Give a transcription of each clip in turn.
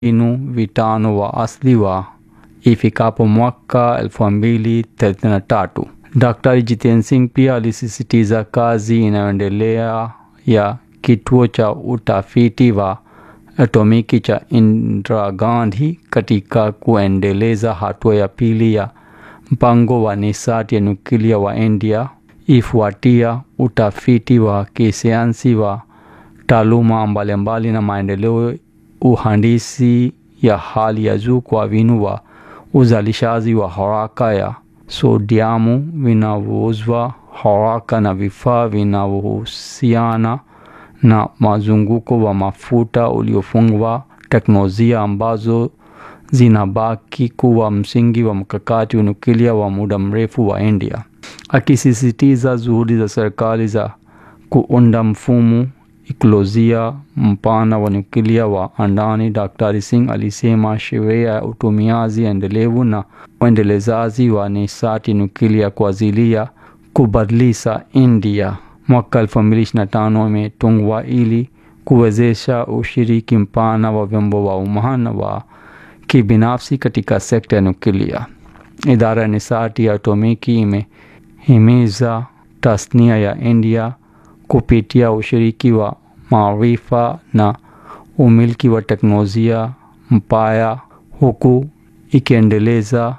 inu vitano wa asili wa ifikapo mwaka elfu mbili thelathini na tatu. Daktari Jiten Singh pia alisisitiza kazi inayoendelea ya kituo cha utafiti wa atomiki cha Indira Gandhi katika kuendeleza hatua ya pili ya mpango wa nishati ya nyuklia wa India ifuatia utafiti wa kisayansi wa taaluma mbalimbali na maendeleo uhandisi ya hali ya juu kwa vinu wa uzalishaji wa haraka ya sodiamu vinavyouzwa haraka na vifaa vinavyohusiana na mazunguko wa mafuta uliofungwa, teknolojia ambazo zinabaki kuwa msingi wa mkakati wa nyuklia wa muda mrefu wa India. Akisisitiza juhudi za serikali za kuunda mfumo ikolojia mpana wa nyuklia wa andani, Daktari Singh alisema sheria ya utumiaji endelevu na uendelezaji wa nishati nyuklia kwa ajili ya kubadilisha India mwaka 2025 imetungwa ili kuwezesha ushiriki mpana wa vyombo wa umma na wa kibinafsi katika sekta ya nyuklia. Idara ya nishati ya atomiki imehimiza tasnia ya India kupitia ushiriki wa maarifa na umiliki wa teknolojia mpya huku ikiendeleza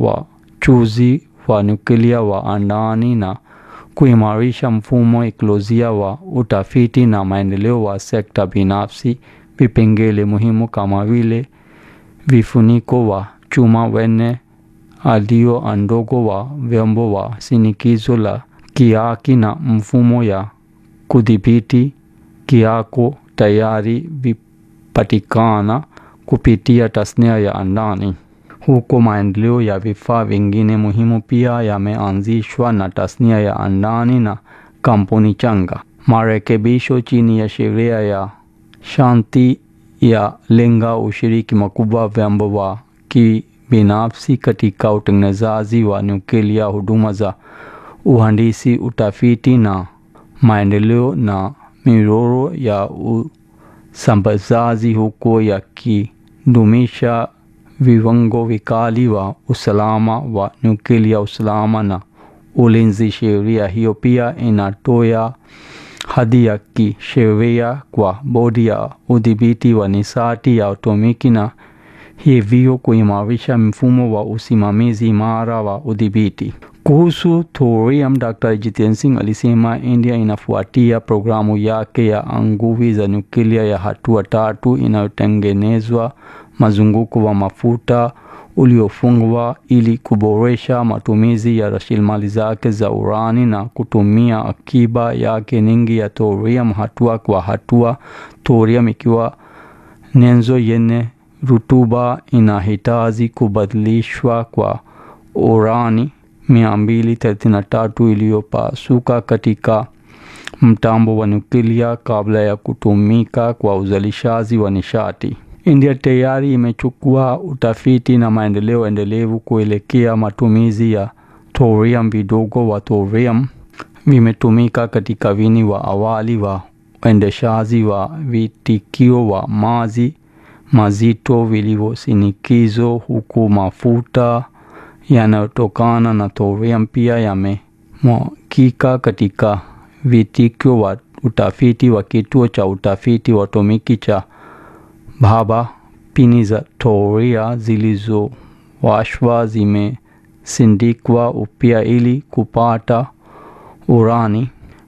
wachuzi wa nyuklia wa andani na kuimarisha mfumo ekolojia wa utafiti na maendeleo wa sekta binafsi. Vipengele muhimu kama vile vifuniko wa chuma wenye alio ndogo wa vyombo wa shinikizo la kiaki na mfumo ya kudhibiti kiako tayari vipatikana kupitia tasnia ya andani. Huko maendeleo ya vifaa vingine muhimu pia yameanzishwa na tasnia ya andani na kampuni changa. Marekebisho chini ya sheria ya shanti ya lenga ushiriki makubwa vyombo wa kibinafsi katika utengenezaji wa nyuklia, huduma za uhandisi, utafiti na maendeleo na miroro ya usambazaji huko yakidumisha viwango vikali wa usalama wa nyuklia, usalama na ulinzi. Sheria hiyo pia inatoa hadhi ya kisheria kwa bodi ya udhibiti wa nishati ya atomiki na hivyo kuimarisha mfumo wa usimamizi imara wa udhibiti. Kuhusu thorium, Dr. Jiten Singh alisema India inafuatia programu yake ya nguvu za nyuklia ya hatua tatu inayotengenezwa mazunguko wa mafuta uliofungwa ili kuboresha matumizi ya rasilimali zake za urani na kutumia akiba yake nyingi ya thorium hatua kwa hatua. Thorium ikiwa nyenzo yenye rutuba inahitaji kubadilishwa kwa urani 233 iliyopasuka katika mtambo wa nyuklia kabla ya kutumika kwa uzalishaji wa nishati. India tayari imechukua utafiti na maendeleo endelevu kuelekea matumizi ya thorium. Vidogo wa thorium vimetumika katika vini wa awali wa uendeshaji wa vitikio wa maji mazito vilivyosindikizo, huku mafuta yanayotokana na thorium pia yamemwagika katika vitikio wa utafiti wa kituo cha utafiti wa atomiki cha Bhabha. Pini za thoria zilizowashwa zimesindikwa upya ili kupata urani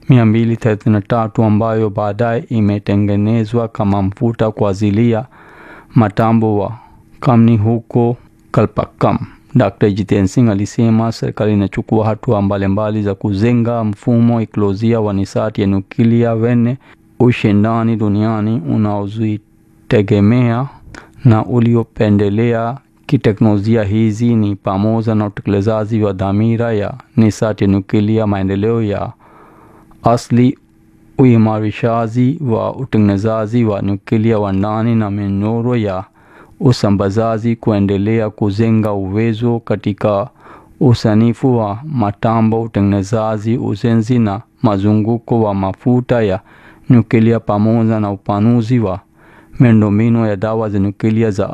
233 ambayo baadaye imetengenezwa kama mafuta kwa ajili ya matambo wa kamni huko Kalpakkam. Dr. Jiten Singh alisema serikali inachukua hatua mbalimbali za kujenga mfumo ekolojia wa nishati ya nyuklia wenye ushindani duniani unaozitegemea na uliopendelea kiteknolojia. Hizi ni pamoja na utekelezaji wa dhamira ya nishati ya nyuklia, maendeleo ya asili, uimarishaji wa utengenezaji wa nyuklia wa ndani na minyororo ya usambazaji, kuendelea kujenga uwezo katika usanifu wa matambo, utengenezaji, ujenzi na mazunguko wa mafuta ya nyuklia pamoja na upanuzi wa miundombinu ya dawa za nyuklia za